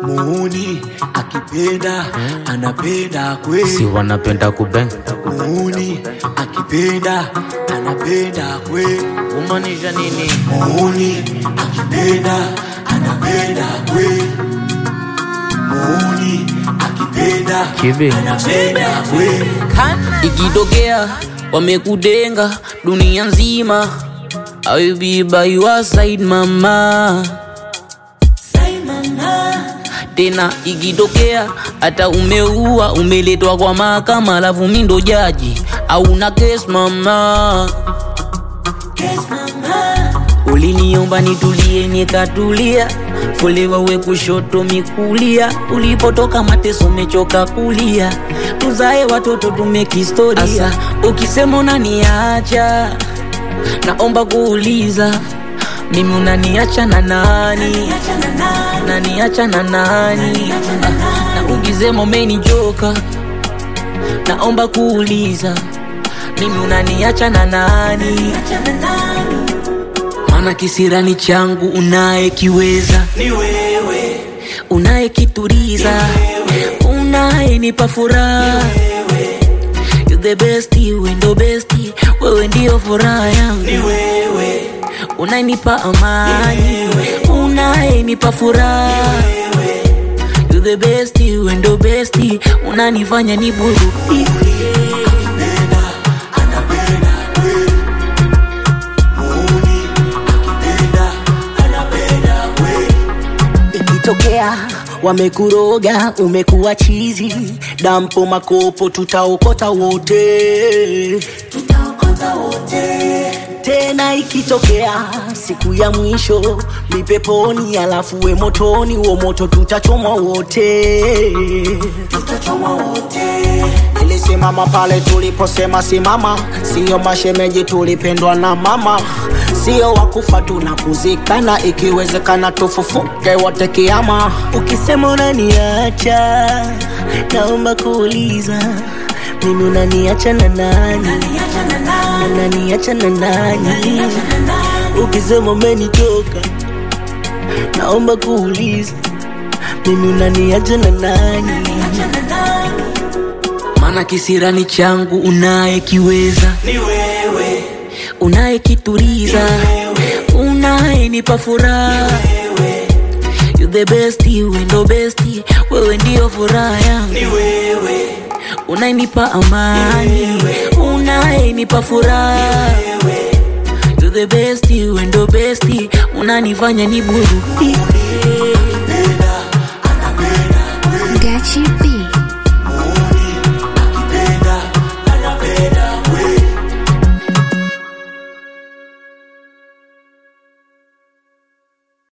muuni akipenda anapenda kweli si wanapenda kubeng muuni akipenda anapenda kweli kumaanisha nini muuni akipenda anapenda kweli muuni akipenda Kibi. anapenda kweli ikitokea wamekudenga dunia nzima I will be by your side mama tena ikitokea hata umeua umeletwa kwa mahakama alafu mi ndo jaji au na kes mama uliniomba nitulie nikatulia folewa we kushoto mikulia ulipotoka mateso mechoka kulia tuzae watoto tumekistoria Asa, ukisema unaniacha naomba kuuliza mimi unaniacha na nani naniacha na nani Ah, na ukisema umenichoka naomba kuuliza mimi unaniacha na nani maana kisirani changu unayekiweza ni wewe unayekituriza unayenipa furaha You the best, wewe ndo best, wewe ndio furaha yangu ni wewe unayenipa amani unayenipa furaha You the best, wewe ndo best, unanifanya niburudike akipenda anapenda kweli muuni akipenda anapenda kweli ikitokea wamekuroga umekuwa chizi dampo makopo tutaokota wote tutaokota wote tena ikitokea siku ya mwisho mipeponi alafu we motoni uo moto tutachomwa wote tutachomwa wote nilisimama pale tuliposema simama siyo mashemeji tulipendwa na mama sio wakufa tunakuzikana ikiwezekana tufufuke wote kiama ukisema unaniacha naomba kuuliza mimi unaniacha na nani unaniacha na nani ukisema umenitoka naomba kuuliza mimi unaniacha na nani maana kisirani changu unayekiweza ni wewe unayekituriza unayenipa furaha You the best, wewe ndo best, wewe ndio furaha yangu ni wewe unayenipa amani unayenipa furaha You the best, wewe ndo best, unanifanya niburudike